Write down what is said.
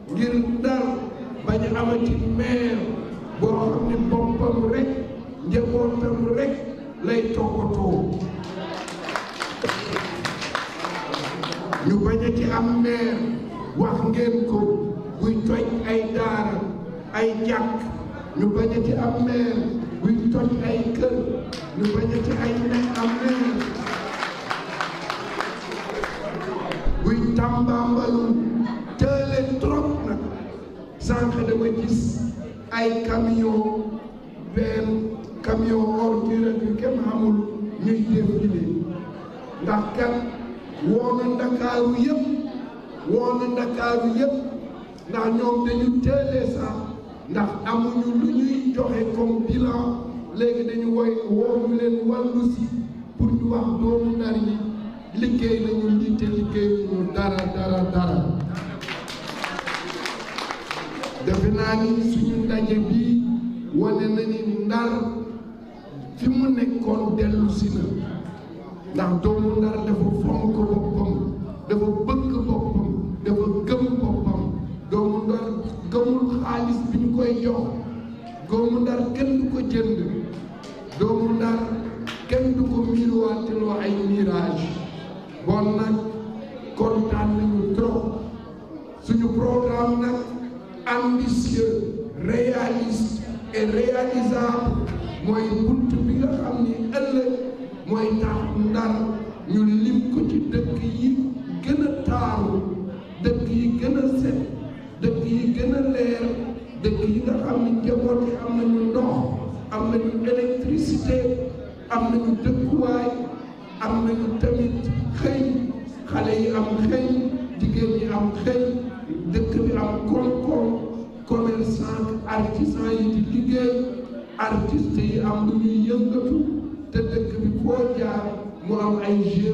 ngir Ndar bañ a amati maire boo xam ne boppam rek njabootam rek lay toppatoo ñu bañ a ci am maire wax ngeen ko buy toj ay daara ay jàkk ñu bañ a ci am maire buy toj ay kër ñu bañ a ci ay ne am maire buy tàmbaambalu tële trop nag sànq dama gis ay camion benn camion ordure yu kenn xamul ñuy défilé ndax kat woo na ndakaaru yëpp woo na ndakaaru yëpp ndax ñoom dañu teelee sax ndax amuñu lu ñuy joxe comme bilan léegi dañu woy woowu leen wàllu si pour ñu wax doomu Ndar yi liggéey nañu li te liggéeyuñu dara dara dara defe naa ni suñu ndaje bi wane na ni Ndar fi mu nekkoon dellu si na ndax doomu Ndar dafa fonk boppam dafa bëgg boppam dafa gëm boppam doomu Ndar gëmul xaalis bi ñu koy jox doomu Ndar kenn du ko jënd doomu Ndar kenn du ko miiruwaatiloo ay mirage bon nag kontaan nañu trop suñu programme nag ambitieux réaliste et réalisable mooy bunt bi nga xam ni ëllëg mooy tax Ndar ñu lim ko ci dëkk yi gën a taaru dëkk yi gën a set dëkk yi gën a leer dëkk yi nga xam ni njaboot yi am nañu ndox am nañu électricité am nañu dëkkuwaay am nañu tamit xëy xale yi am xëy jigéen ñi am xëy dëkk bi am koom-koom commerçant artisan yi di liggéey artiste yi am lu ñuy yëngatu te dëkk bi foo jaar mu am ay